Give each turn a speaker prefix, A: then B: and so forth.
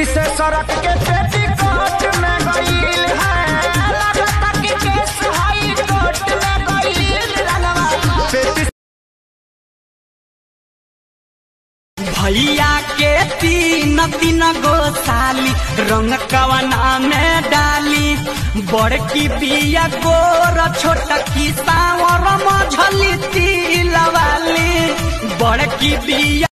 A: पेटी से सड़क के पेटी कोट में गईल है लगता कि केस हाई कोर्ट में गईल रंगवा पेटी
B: भैया के तीन तीन गो साली रंग कवना में डाली बड़की बिया गोर छोटकी सावर मझली तिलवाली बड़की बिया